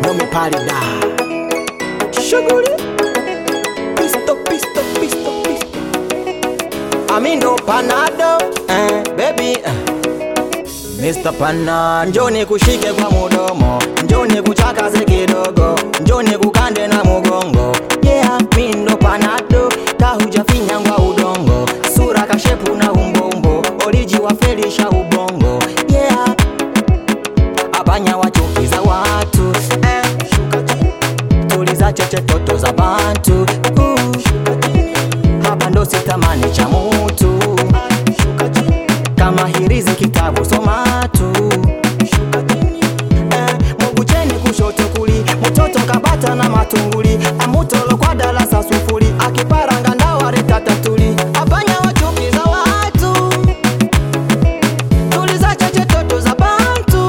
know me party da. Shughuli. Pisto, pisto, pisto, pisto. Amindo panado, eh, baby. Eh. Mr. Pana, njoni kushike kwa mudomo, njoni kuchakaze kidogo, njoni kukande na mugongo. Yeah, mindo panado, kahujafinya ngwa udongo, sura kashepu na umbombo, oriji wafelisha ubongo. Yeah, abanya wachukiza watu eh, shuka chini, tuliza cheche toto za bantu uh, shuka chini, hapa ndo sitamani cha mutu shuka chini, kama hirizi kitabu soma tu shuka chini, eh, mugucheni kushoto kuli mutoto kabata na matunguli amutolo kwa darasa sufuri akiparanga ndawari tatatuli abanya wachukiza watu tuliza cheche toto za bantu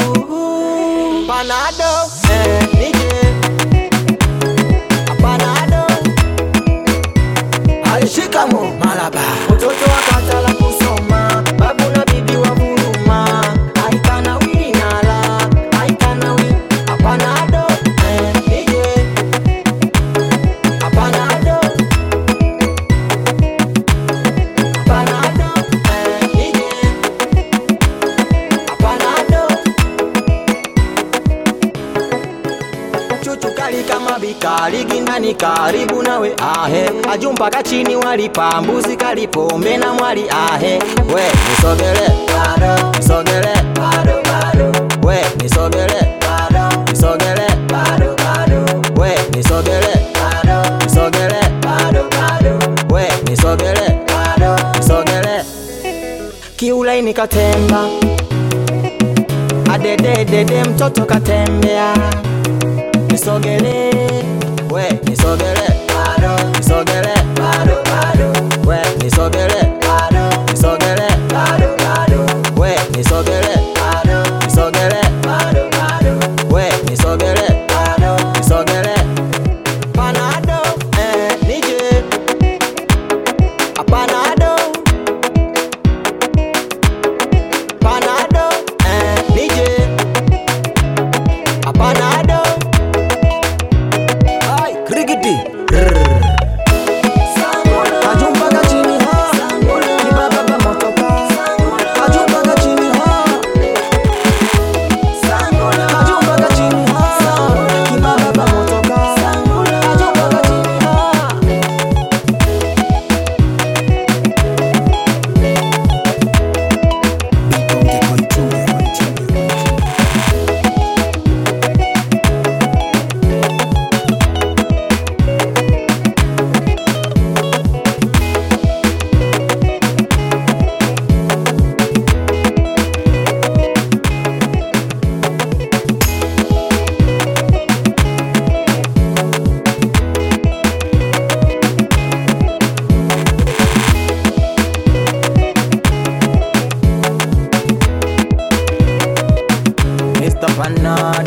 panado eh, nije panado alishikamo malaba mtoto akatala kusoma babu na bibi wa vuruma aikana wilinala aikana wi apanado eh, nije apanado apanado eh, nije apanado chuchu kali kama bikali gindani karibu nawe ahe ajumpaka chini walipa mbuzi kalipombe na mwali ahe we nisogele bado nisogele bado bado we nisogele bado nisogele bado bado we nisogele bado nisogele bado bado we nisogele bado nisogele kiulaini katemba adededede mtoto katembea nisogele we nisogele bado nisogele bado bado we nisogele bado nisogele bado bado we nisogele bado nisogele bado bado we nisogele bado nisogele panado eh nije panado panado eh nije panado Ay, krigiti. Kajumba kachini ha. Kibaba ba motoka. Kajumba kachini ha. Kajumba kachini ha. Kibaba ba motoka. Kajumba kachini ha. Mr. Panado